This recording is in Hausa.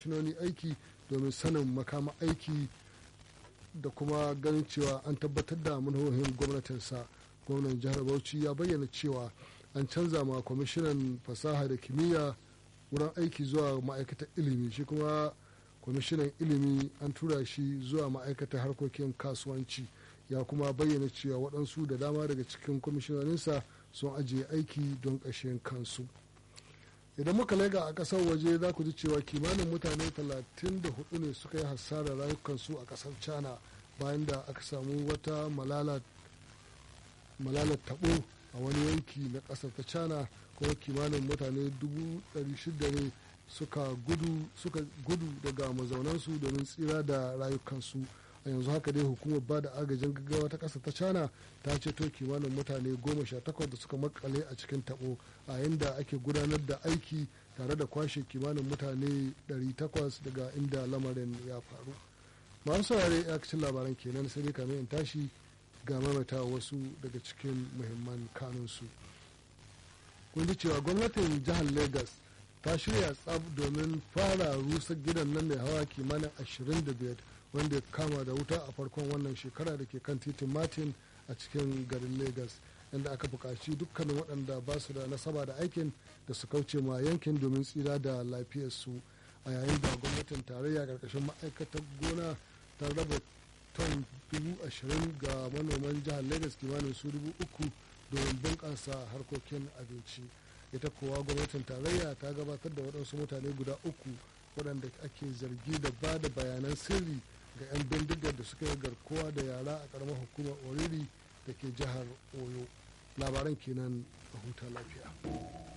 kwamishinoni aiki domin sanin makama aiki da kuma ganin cewa an tabbatar da manhohin gwamnatinsa gwamnan jihar bauchi ya bayyana cewa an canza ma kwamishinan fasaha da kimiyya wurin aiki zuwa ma'aikatar ilimi shi kuma kwamishinan ilimi an tura shi zuwa ma'aikatar harkokin kasuwanci ya kuma bayyana cewa waɗansu da dama daga cikin kwamishinaninsa sun ajiye aiki don ƙashin kansu idan muka laiga a ƙasar waje za ku ji cewa kimanin mutane 34 ne suka yi hasarar rayukansu a ƙasar china bayan da aka samu wata malalar tabo a wani yanki na ƙasar ta china kuma kimanin mutane 600 ne suka gudu daga mazaunansu domin tsira da rayukansu a yanzu haka dai hukumar ba da agajin gaggawa ta ƙasa ta china ta ceto kimanin mutane goma sha takwas da suka makale a cikin tabo a yadda ake gudanar da aiki tare da kwashe kimanin mutane 800 daga inda lamarin ya faru masu saurare ya cikin labaran kenan sai dai kamar in tashi ga mamata wasu daga cikin muhimman kanunsu kun ji cewa gwamnatin jihar lagos ta shirya tsab domin fara rusa gidan nan mai hawa kimanin 25 wanda ya kama da wuta a farkon wannan shekara da ke kan titin martin a cikin garin lagos inda aka buƙaci dukkanin waɗanda ba su da nasaba da aikin da su kauce ma yankin domin tsira da lafiyarsu a yayin da gwamnatin tarayya ƙarƙashin ma'aikatar gona ta raba ton dubu ashirin ga manoman jihar lagos kimanin su dubu uku domin bunƙasa harkokin abinci ita kuwa gwamnatin tarayya ta gabatar da waɗansu mutane guda uku waɗanda ake zargi da ba da bayanan sirri ga 'yan bindigar da suka yi garkuwa da yara a ƙaramar hukumar oriri da ke jihar oyo labaran kenan a huta lafiya